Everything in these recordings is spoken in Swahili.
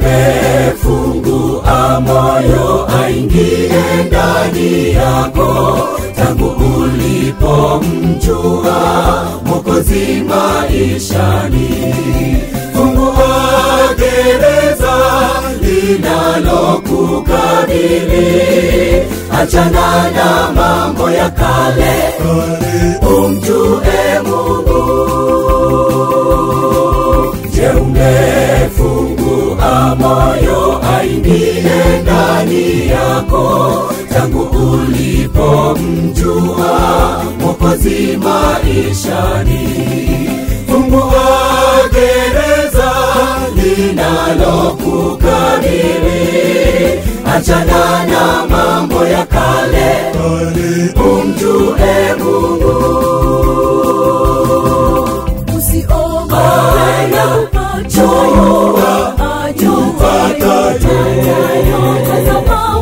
umefungua moyo aingie ndani yako tangu ulipomjua Mwokozi maishani. Fungua gereza linalokukabili, achana na mambo ya kale, umjue Mungu. Je, umefungua moyo aingie ndani yako tangu ulipomjua Mwokozi maishani? Fungua gereza linalokukabili, achana na mambo ya kale, umjue Mungu. Usiogope na Jua, ajutayo tazama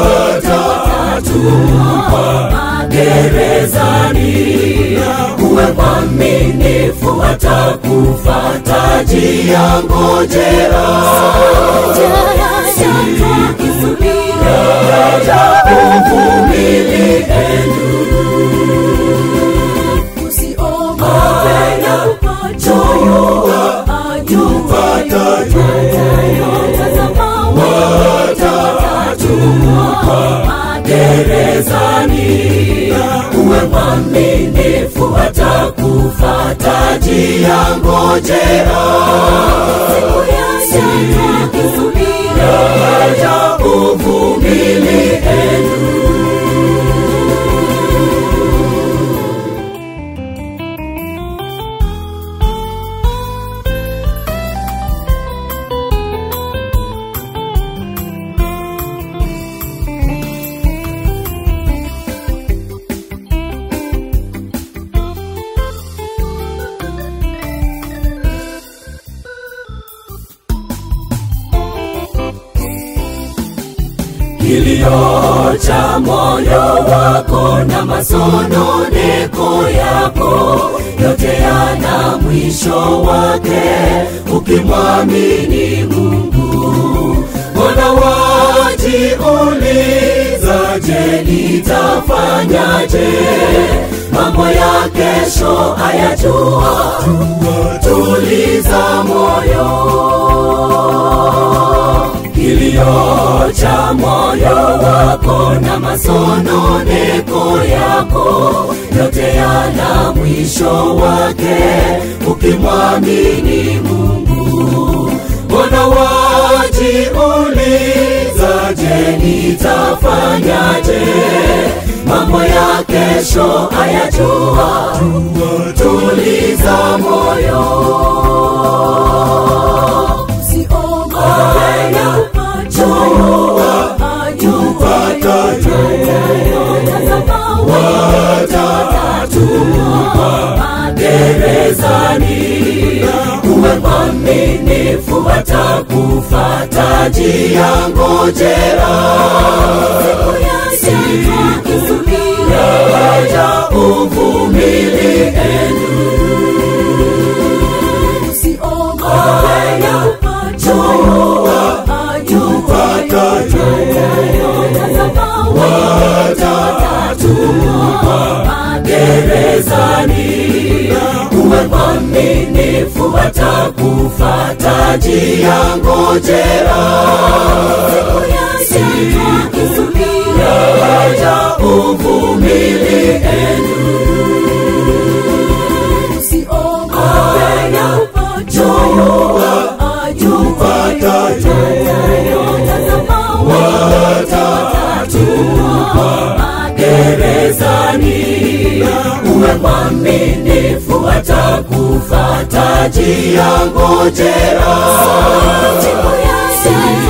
watatupa gerezani. Uwe mwaminifu, atakufa taji ya ngojera. Yaja uvumilieni, watatupa gerezani. Uwe mwaminifu, atakufa taji ya ngojera. Yaja uvumilieni. kilio cha moyo wako na masononeko yako yote yana mwisho wake ukimwamini Mungu. Mbona wajiuliza, je, nitafanyaje? Mambo ya kesho ayajua, tuliza moyo kilio cha moyo wako na masononeko yako yote yana mwisho wake ukimwamini Mungu. Mbona wajiuliza, je, nitafanyaje? Mambo ya kesho ayajua, tuliza moyo. watatupa gerezani. Uwe mwaminifu, atakufa taji ya ngojera. Yaja uvumilieni, watatupa gerezani. Uwe mwaminifu, atakufa taji ya ngojera. Yaja uvumilieni, watatupa gerezani. Uwe mwaminifu, atakufa taji ya ngojera.